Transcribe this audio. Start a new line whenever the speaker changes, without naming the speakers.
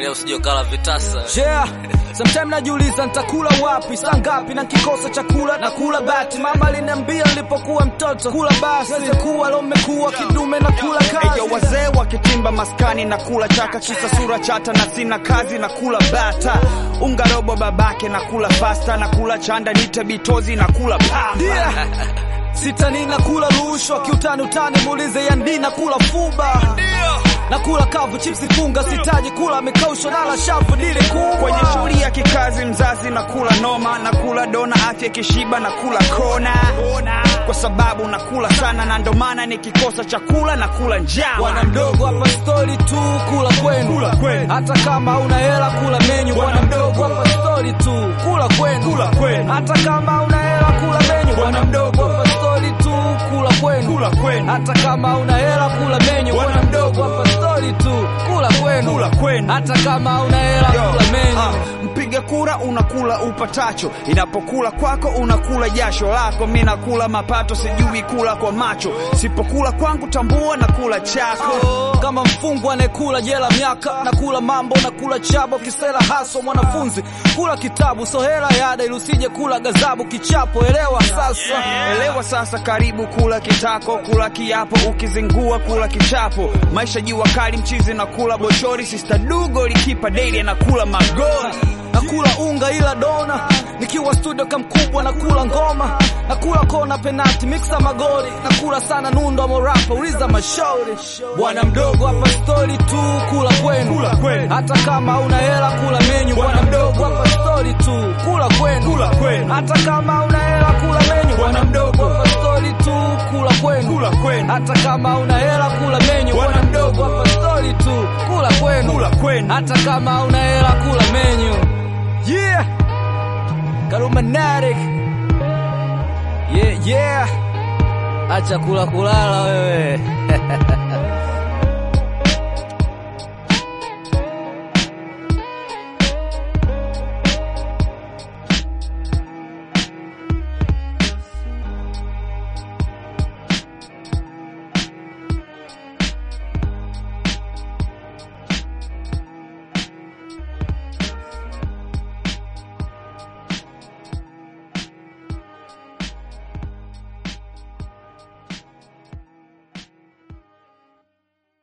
Angalia usije ukala vitasa.
Yeah, sometime najiuliza nitakula wapi, saa ngapi na kikosa chakula na kula bati. Mama aliniambia nilipokuwa mtoto, kula basi weze kuwa lo mmekuwa kidume na kula kazi.
Eyo wazee wakitimba maskani na kula chaka, kisa sura chata na sina kazi na kula bata, unga robo babake na kula pasta na kula chanda nite bitozi na kula pamba.
Yeah. Sitani na kula rushwa kiutani utani, muulize yandi na kula fuba na kula kavu chipsi funga, sitaji kula mikaushwa nala shavu dili kubwa
Kwenye shughuli ya kikazi mzazi na kula noma na kula dona, afya kishiba na kula kona, kwa sababu nakula sana na ndo maana nikikosa chakula na kula njama.
Bwana mdogo hapa stori tu, kula kwenu,
Kula kwenu.
hata kama una hela kula menyu. Bwana mdogo hapa stori tu, kula kwenu,
Kula kwenu.
hata kama una hela kula menyu. Bwana mdogo hapa stori tu, kula kwenu,
Kula kwenu.
hata kama una hela kula menyu.
Bwana
Bwana mdogo hapa stori tu, kula kwenu,
Kula kwenu.
hata kama una hela
Yo,
kula menyu.
ah, mpiga kura unakula upatacho, inapokula kwako unakula jasho lako. Mi nakula mapato, sijui kula kwa macho. Sipokula kwangu tambua na kula chako.
kama mfungwa anayekula jela miaka na kula mambo na kula chabo kisela haso mwanafunzi kula kitabu so hela yada ili usije kula gazabu kichapo elewa sasa
Elewa sasa, karibu kula kitako, kula kiapo, ukizingua kula kichapo. Maisha jua kali, mchizi na kula boshori, sista dugo likipa daily na kula magoli.
nakula unga ila dona nikiwa studio kamkubwa nakula ngoma nakula kona penati mixa magori nakula sana nundo morapa uliza mashauri bwana mdogo hapa stori tu kula kwenu
Kula kwenu.
hata kama una hela kula menyu bwana mdogo hapa stori tu kula kwenu
Kula kwenu.
hata kama una hela kula menyu bwana mdogo hapa stori tu kula kwenu
Kula kwenu.
hata kama una hela kula menyu
Bwana
bwana mdogo hapa stori tu kula kwenu
Kula kwenu.
hata kama una hela kula menyu yeah Karumanaric yeah yeah acha kula kulala wewe